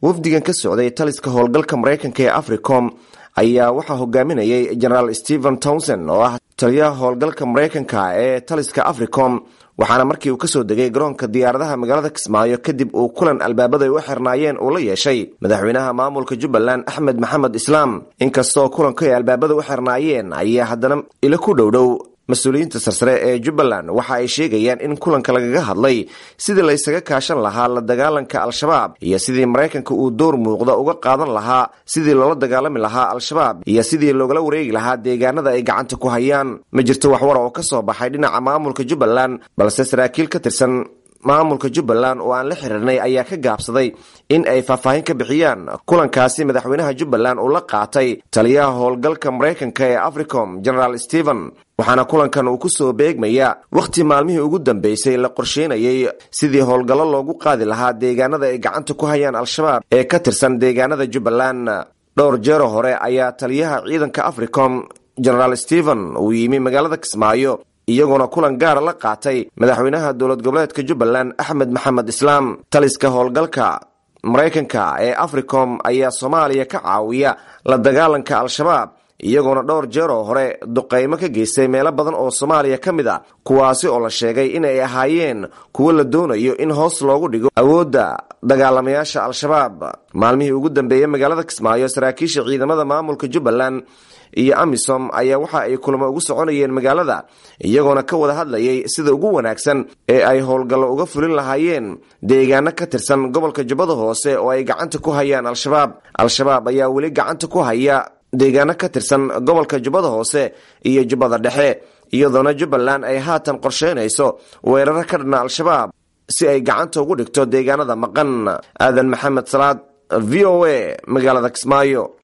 wafdigan ka socday taliska howlgalka maraykanka ee africom ayaa waxaa hogaaminayay generaal stephen townson oo ah taliyaha howlgalka maraykanka ee taliska africom waxaana markii uu kasoo degay garoonka diyaaradaha magaalada kismaayo kadib uu kulan albaabada ay u xirnaayeen uu la yeeshay madaxweynaha maamulka jubbaland axmed maxamed islaam inkastoo kulanku ay albaabada u xirnaayeen ayaa haddana ilo ku dhowdhow mas-uuliyiinta sarsare ee jubbaland waxa ay sheegayaan in kulanka lagaga hadlay sidii laysaga kaashan lahaa la dagaalanka al-shabaab iyo sidii maraykanka uu door muuqda uga qaadan lahaa sidii loola dagaalami lahaa al-shabaab iyo sidii loogala wareegi lahaa deegaanada ay gacanta ku hayaan ma jirto waxwara oo ka soo baxay dhinaca maamulka jubbaland balse saraakiil ka tirsan maamulka jubbaland oo aan la xiriirnay ayaa ka gaabsaday in ay faahfaahin ka bixiyaan kulankaasi madaxweynaha jubbaland uu la qaatay taliyaha howlgalka maraykanka ee africom generaal stephen waxaana kulankan uu kusoo beegmaya wakhti maalmihii ugu dambeysay la qorsheynayay sidii howlgallo loogu qaadi lahaa deegaanada ay gacanta ku hayaan al-shabaab ee ka tirsan deegaanada jubbaland dhowr jeero hore ayaa taliyaha ciidanka africom generaal stephen uu yimi magaalada kismaayo iyagoona kulan gaara la qaatay madaxweynaha dowlad goboleedka jubbaland axmed maxamed islaam taliska howlgalka maraykanka ee africom ayaa soomaaliya ka caawiya la dagaalanka al-shabaab iyagoona dhowr jeer oo hore duqaymo ka geystay meelo badan oo soomaaliya ka mid a kuwaasi oo la sheegay in ay ahaayeen kuwo la doonayo in hoos loogu dhigo awoodda dagaalamayaasha al-shabaab maalmihii ugu dambeeyey magaalada kismaayo saraakiisha ciidamada maamulka jubbaland iyo amisom ayaa waxa ay kulamo ugu soconayeen magaalada iyagoona ka wada hadlayay sida ugu wanaagsan ee ay howlgallo uga fulin lahaayeen deegaano ka tirsan gobolka jubbada hoose oo ay gacanta ku hayaan al-shabaab al-shabaab ayaa weli gacanta ku haya deegaano ka tirsan gobolka jubbada hoose iyo jubbada dhexe iyadoona jubbaland ay haatan qorsheynayso weeraro ka dhanna al-shabaab si ay gacanta ugu dhigto deegaanada maqan aadan maxamed salaad v o a magaalada kismaayo